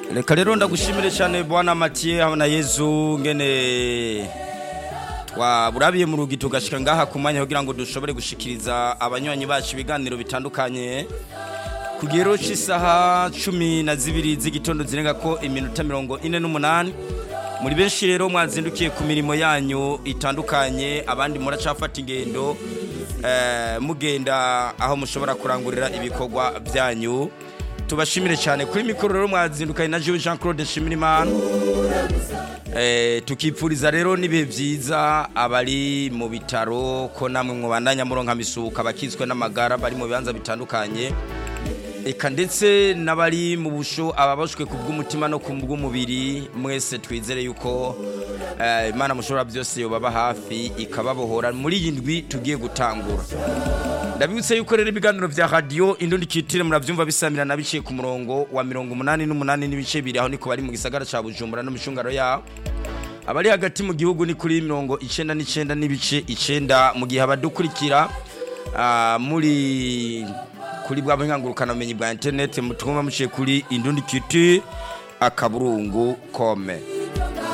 reka rero ndagushimire cyane bwana matiye hamwe na yezu ngene twaburabiye mu rugi tugashika ngaha ku mwanya kugira ngo dushobore gushikiriza abanywanyi bacu ibiganiro bitandukanye ku gihero cy'isaha cumi na zibiri z'igitondo zirenga ko iminota mirongo ine n'umunani muri benshi rero mwazindukiye ku mirimo yanyu itandukanye abandi muracafata ingendo eh, mugenda aho mushobora kurangurira ibikorwa byanyu tubashimire cyane kuri mikoro rero mwazindukanye na Jean Jean Claude Shimirimana eh tukipfuriza rero nibihe byiza abari mu bitaro ko namwe mwubandanya muronka misuka bakizwe n'amagara bari mu bibanza bitandukanye eka ndetse n'abari mu busho ababashwe ku bw'umutima no ku bw'umubiri mwese twizere yuko eh, imana mushobora byose yobaba hafi ikababohora muri iyi ndwi tugiye gutangura ndabibutse yuko rero ibiganiro vya radio indundi kitire muravyumva bisamira na biciye ku murongo wa mirongo umunani n'umunani n'ibice biri aho niko bari mu gisagara ca bujumbura no mishungaro yaho abari hagati mu gihugu ni kuri mirongo icenda n'icenda n'ibice icenda mu gihe abadukurikira ah, muri kuri bwa buhingangurukana bumenyi bwa internet mutwumva muciye kuri indundi kitire akaburungu kome